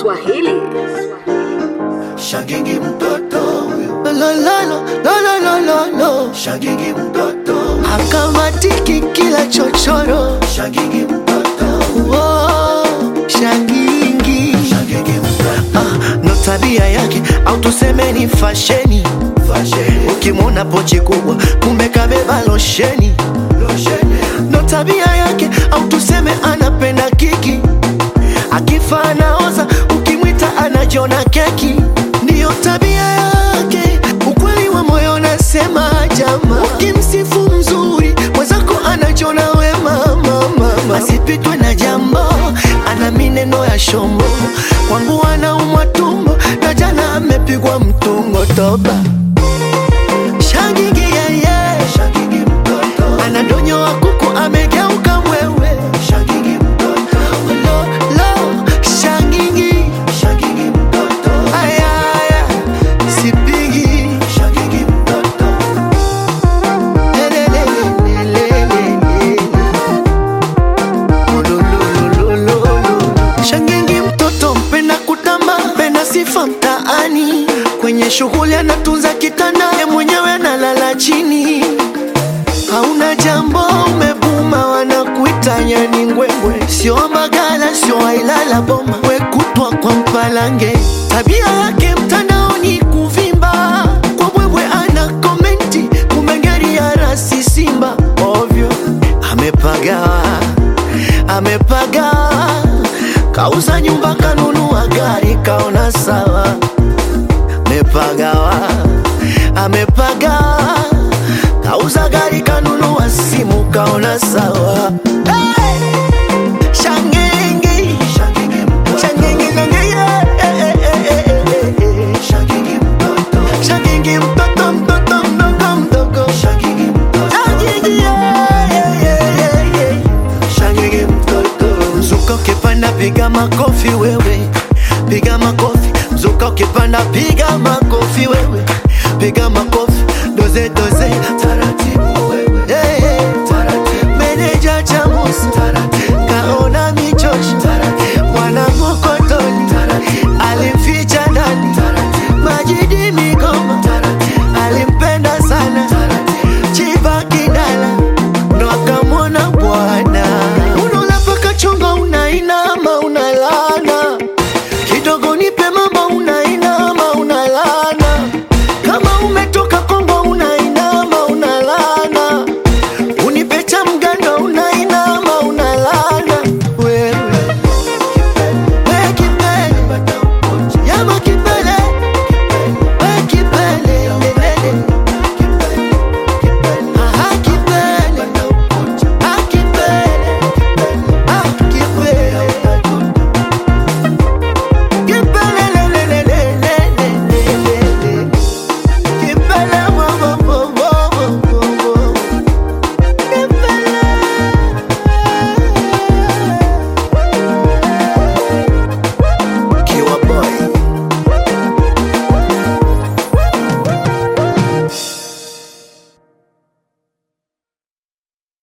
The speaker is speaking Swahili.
Swahili. Shagigi mtoto huyo, Lo, lo, lo, lo, lo, lo, lo. shagigi mtoto, Akamatiki kila chochoro shagigi mtoto, Wo, shangingi shagigi mtoto, ah, ndo tabia yake au tuseme ni fasheni fasheni, ukimwona pochi kubwa kumbe kabeba losheni losheni, ndo tabia yake au tuseme anapenda kiki akifa anaoza ukimwita anajiona keki ndiyo tabia yake ukweli wa moyo nasema jama ukimsifu mzuri mwenzako anajiona wema mama asipitwe na jambo ana mineno ya shombo kwangu anaumwa tumbo na jana amepigwa mtungo toba shagigi yeye shagigi mtoto, anadonyoa kuku amegeuka mwewe shagigi mtoto, lo lo shangingi shagigi mtoto, ayaya sipigi shagigi mtoto, lelelelelelele. Olololololo. shangingi mtoto mpenda kutamba mpenda sifa mtaani kwenye shughuli anatunza kitanda ye mwenyewe analala chini hauna jambo umebuma wanakuita nyani ngwengwe sio magala sio ailala boma wekutwa kwa mpalange tabia yake mtandaoni kuvimba kwa bwebwe ana komenti kumengeri ya rasi simba ovyo amepagawa amepagawa kauza nyumba kanunua gari kaona sawa amepagawa amepagawa kauza gari kanunua simu kaona sawa hey! shangenge shagigi mtoto, shangenge nangeye eh, eh, eh, eh, eh, eh. shagigi mtoto, shangenge mtoto mtoto mdogo mdogo shagigi mtoto, shangenge yeah, yeah, yeah, yeah, yeah. shangenge mtoto mzuka ukipanda piga makofi wewe piga makofi mzuka ukipanda piga makofi wewe piga makofi doze doze